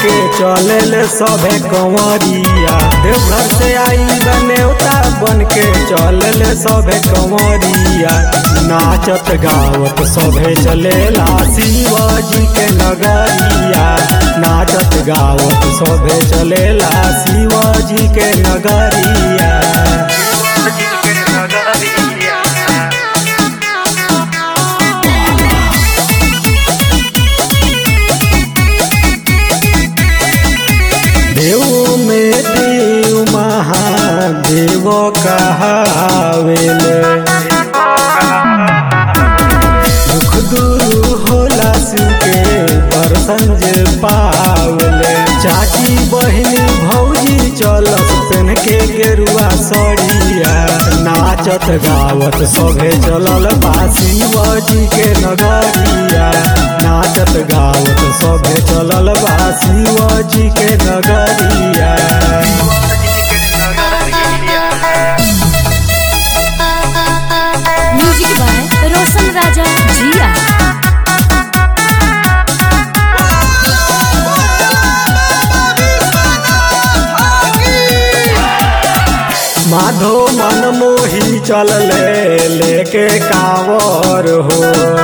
के चले ले सभे कंवरिया देवघर से आई बनेवता बन के चले ले सभे कंवरिया नाचत गावत सभे चलेला शिवाजी के नगरिया नाचत गावत सभे चलेला शिवाजी के नगरिया देव में देव महादेव कहावेल दुख दूर होला शिव के दर्शन जे पावल चाची बहिनी भौजी चलत पेन के गेरुआ सड़िया नाचत गावत सभे चलल बा शिवजी के नगरिया नाचत गावत सभे चलल बा शिवजी के नगरिया म्यूजिक बाय रोशन राजा जिया माधो मन मोही चल ले लेके कावर हो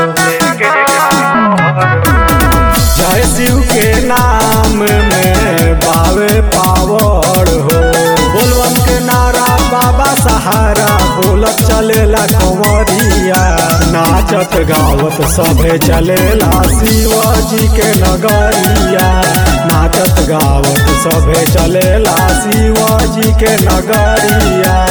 जय शिव के नाम में बावे पावर हो बोलबम के नारा बाबा सहारा बोलत चलेला कंवरिया नाचत गावत सभे चलेला शिवाजी के नगरिया नाचत गावत सभे चलेला शिवाजी के नगरिया